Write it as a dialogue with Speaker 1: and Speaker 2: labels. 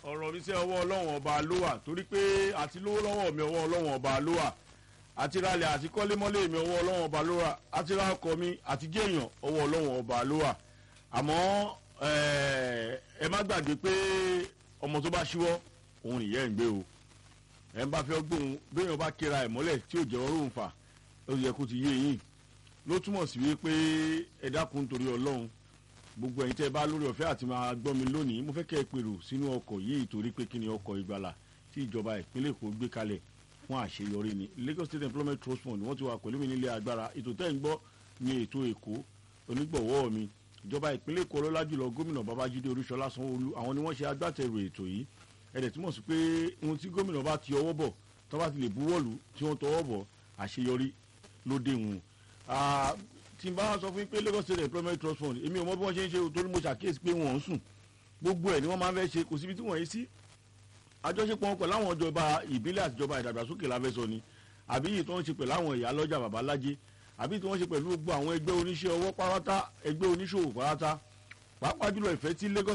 Speaker 1: ọ̀rọ̀ mi sẹ́ ọwọ́ ọlọ́run ọba ló wà torí pé àti lówó lọ́wọ́ mi ọwọ́ ọlọ́run ọba ló wà àti ralẹ̀ àti kọ́lémọ́lé mi ọwọ́ ọlọ́run ọba ló wà àti ra ọkọ̀ mi àti géèyàn ọwọ́ ọlọ́run ọba ló wà àmọ́ ẹ má gbàgbé pé ọmọ tó bá ṣíwọ́ òun nìyẹn ń gbé o ẹ ń bá fẹ́ gbóhùn béèyàn bá kéra ẹ̀ mọ́lẹ̀ tí ò jẹ́ ọrùn fà ó yẹ kó ti yé yín ló túmọ̀ sí wípé ẹ dákun torí ọlọ́run gbogbo ẹ̀yin tẹ́ ẹ bá lórí ọ̀fẹ́ àti máa gbọ́ mi lónìí mo fẹ́ kẹ́ ẹ pèrò sínú ọkọ̀ yìí torí pé kí ni ọkọ̀ ìgbàlà tí ìjọba ìpínlẹ̀ èkó gbé kalẹ̀ fún àṣeyọrí ni Lagos State Employment Trust Fund wọ́n ti wà pẹ̀lú mi nílé agbára ètò tẹ́ ń gbọ́ ní ètò èkó onígbọ̀wọ́ mi ìjọba ìpínlẹ̀ èkó ọlọ́lá jùlọ gómìnà babájídé olúṣọlá sanwóolu àwọn ni wọ́n ṣe agbátẹrù ètò yìí ẹ̀dẹ̀ túmọ̀ sí pé ohun tí gómìnà bá ti ọwọ́ bọ̀ tó bá ti lè buwọ́lù tí wọ́n tọwọ́ bọ̀ àṣeyọrí ló dé wọn tí n bá sọ fún yín pé Lagos State Employment Trust Fund èmi ò mọ bí wọ́n ṣe ń ṣe torí mo ṣàkíyèsí pé wọ́n ń sùn gbogbo ẹ̀ ni wọ́n máa ń fẹ́ ṣe kò síbi tí wọ́n yé sí àjọṣepọ̀ wọn pẹ̀lú àwọn ìjọba ìbílẹ̀ àti ìjọba ìdàgbàsókè láfẹ́sọ ni àbí yìí tó ń ṣe pẹ̀lú àwọn ìyá lọ́jà babalájé àbí tí wọ́n ṣe pẹ̀lú gbogbo àwọn ẹgbẹ́ oníṣẹ́ ọwọ́ pátá ẹgbẹ́ oníṣòwò pátá pàápàá jùlọ ìfẹ́ tí Lagos